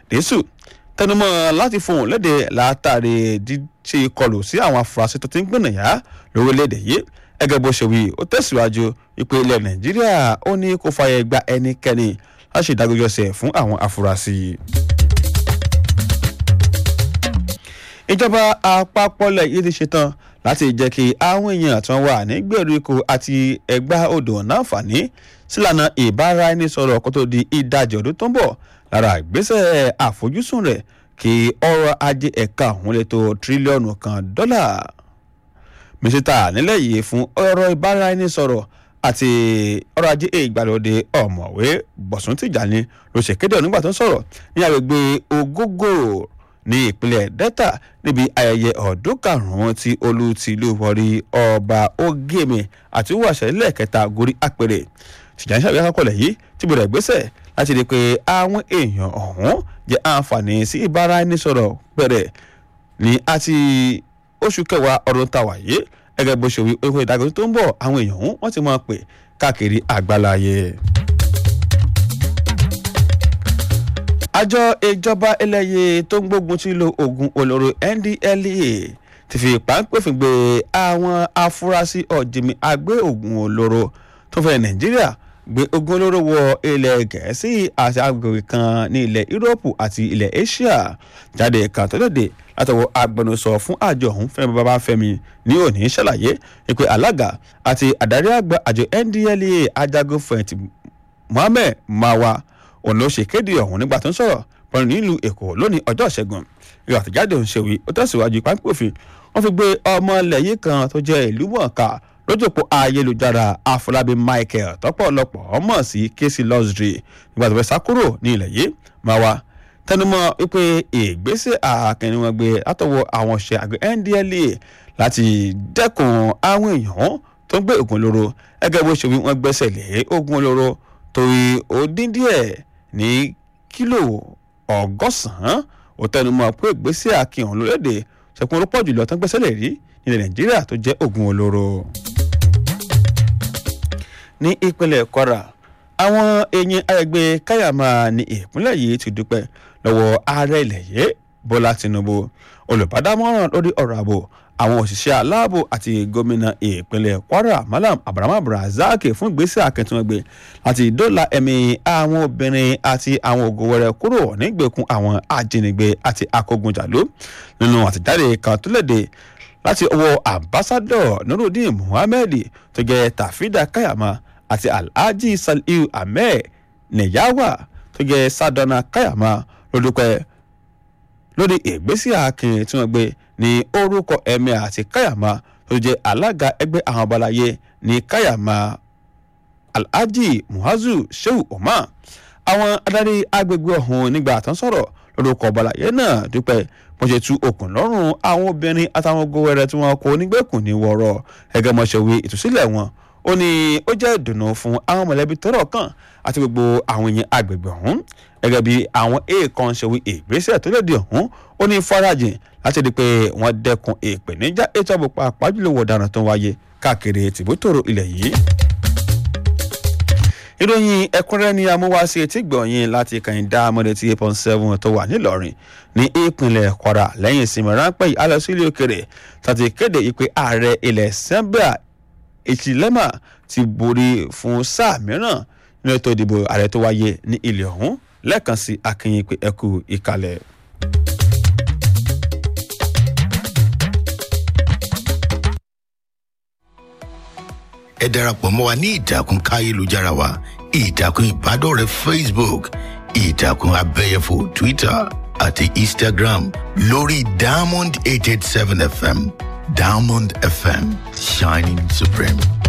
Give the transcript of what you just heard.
dẹ́sù tẹnumọ́ láti fohùn léde látàrí díṣe kọlù sí àwọn afurasí tó ti ń gbìnàyà lórílẹ̀‐èdè yìí ẹgẹ́ bó ṣe wí ó tẹ̀síwájú wípé ilẹ̀ nàìjíríà ó ní kó fààyè gba ẹnikẹ́ni láti ṣèdágbéjọsẹ̀ fún àwọn afurasí. ìjọba àpapọ̀lẹ̀ yìí ti ṣetán láti jẹ́ kí àwọn èèyàn tó ń wà ní gbèríko àti ẹgbà odò náǹfààní sílànà ìbáraẹnisọ̀rọ̀ kó tó di ìdajì ọdún tó ń bọ̀ lára ìgbésẹ̀ àfojúsùn rẹ̀ kí ọrọ̀ ajé ẹ̀ka ọ̀hún lè tó tírílíọ̀nù kan dọ́là. mísítà nílẹ̀ yìí fún ọ̀rọ̀ ìbáraẹnisọ̀rọ̀ àti ọrọ̀ ajé ìgbàlódé ọ̀mọ̀wé bọ̀sùn tìjàni ló ṣèkéde nígbà tó ń sọ̀rọ̀ ní agbègbè ogógóró ní ìpínlẹ̀ delta níbi ayẹyẹ ọdún karùn-ún tí olú tìlú wọrí ọba ogeme àti wàṣẹ lẹ́ẹ̀kẹta gorí àpèrè tìjàni ṣàbíyá kọ́kọ́lẹ̀ yìí ti bẹ̀rẹ̀ gbèsè láti rí i pé àwọn èèyàn ọ̀hún jẹ́ àǹfààní sí ìbáraẹnisọ̀rọ̀ bẹ̀rẹ̀ ní àti oṣù kẹwàá ọdún tàwa yìí gẹ́gẹ́ bó ṣe wí owó ìdágbé tó ń bọ̀ àwọn èèyàn ọ̀hún wọ́n ti máa pè káàkiri àgbáláyé. àjọ ìjọba ẹlẹ́yẹ tó ń gbógun ti lo oògùn olóró ndlea ti fi páńpẹ́fìn gbé àwọn afurasí ọ̀jìnmí agbé oògùn olóró tó fẹ́ nàìjíríà gbé oògùn olóró wọ ilẹ̀ gẹ̀ẹ́sì àti agbègbè kan ní ilẹ̀ yúróòpù àti ilẹ̀ asia jáde kan tó léde látọwọ́ agbẹnusọ fún àjọ ọ̀hún fẹ́mi babafẹ́mi ní òní ṣàlàyé pé alága àti adarí àgbà àjọ ndlea ajagun fẹ̀yìntì mohammed mawa òun ló ṣe kéde ọ̀hún nígbà tó ń sọ̀rọ̀ pẹ̀lú nílùú èkó lónìí ọjọ́ ìṣẹ́gun ìwà àtẹ̀jáde òun ṣèwé ó tẹ̀síwájú pápẹ́ òfin wọ́n fi gbé ọmọ ilẹ̀ yìí kan tó jẹ́ ìlú mọ̀ọ́ká lójúpọ̀ ayélujára àfọlábí michael tọ́pọ̀lọpọ̀ ọmọ sí kéésì lọ́sìrì nígbà tó fẹ́ sá kúrò ní ilẹ̀ yìí máa wá tẹnumọ́ wípé ìgbésẹ̀ àkànní wọn gbé látọwọ́ àwọn ọ̀ṣẹ́ àgbẹ̀ ndla láti dẹ́kun àwọn èèyàn tó ń gbé oògùn olóró ẹgẹ́ bó ṣe wí wọ́n gbẹ́sẹ̀ lé oògùn olóró torí ó dín díẹ̀ ní kílò ọgọ́sàn-án ó tẹnumọ́ pé ìgbésẹ̀ àkìhàn lórílẹ̀‐èdè ṣẹ̀kún ló pọ̀ jùlọ tán gbẹ́sẹ̀ lè rí nílẹ̀ nàìjíríà tó jẹ́ oògùn olóró. ní ìpínlẹ̀ kwara àwọn èèyàn àgbègbè káyàmá ní ìpínlẹ̀ yìí ti dúpẹ́ lọ́wọ́ ààrẹ ilẹ̀ yìí bọ́lá tinubu olùbádámọ́ràn lórí ọ̀rọ̀ ààbò àwọn òṣìṣẹ́ aláàbò àti gómìnà ìpínlẹ̀ kwara malam abraham abdulrasaq fún ìgbésẹ̀ akẹ́tùnúgbè láti dóòlà ẹ̀mí àwọn obìnrin àti àwọn ògòwẹ̀rẹ̀ kúrò nígbèkùn àwọn ajínigbé àti akógunjàlú nínú àtẹ̀jáde kan tó léde láti ọwọ́ ambassadọ̀ nurudeen muhammed tó jẹ́ tafida kayama àti alhaji saliu ahmed neyawa tó jẹ́ sadona kayama lódúpẹ́ lórí ìgbésẹ̀ akin tí wọ́n gbé ní orúkọ ẹ̀mí àti káyàmá tó jẹ́ alága ẹgbẹ́ àwọn ọbalayé ní káyàmá alhaji muhazu shehu omar àwọn adarí agbègbè ọ̀hún nígbà tó ń sọ̀rọ̀ lórúkọ ọbalayé náà dúpẹ́ wọ́n ṣe tú okùn lọ́rùn àwọn obìnrin àtàwọn ogowẹrẹ tí wọ́n kó nígbèkùn ní wọ̀rọ̀ ẹgẹ́ mọ̀ṣẹ̀wé ìtúsílẹ̀ wọn ó ní ó jẹ́ ìdùnnú fún àwọn mọ̀lẹ́bí tọ́rọ̀ kàn àti gbogbo àwọn èèyàn agbègbè ọ̀hún gẹ́gẹ́ bí àwọn èèkàn ṣèwé ìgbésẹ̀ tó lòdì ọ̀hún ó ní farajìn láti rí i pé wọ́n dẹ́kun ìpèníjà ètò ààbò pàápàá jùlọ wọ̀daràn tó ń wáyé káàkiri tìbútòrò ilẹ̀ yìí. ìròyìn ẹ̀kúnrẹ́ ni amúwáṣe etí gbọ̀nyìn láti kàyìndá amọ̀dé tí eight point seven tó wà nílọrin ní ìpínlẹ̀ kwara lẹ́yìn ìsinmi ráńpẹ́ yìí alẹ́ sílé òkèrè tàbí kéde ìpè ààrẹ ilẹ̀ sẹ́ńbíà ìtìlẹ́mà ti borí fún sáà mìíràn nínú ètò ìdìbò ààrẹ tó wáyé ní ilẹ̀ ọ̀hún lẹ́ẹ̀kan sí akínyìn pé ẹ kú ìkàlẹ̀. ẹ darapọ̀ mọ́ wa ní ìtàkùn káyélujára wa ìtàkùn ìbádọ́rẹ̀ẹ́ facebook ìtàkùn abẹ́yẹfò twitter àti instagram lórí diamond eight eight seven fm diamond fm shining supreme.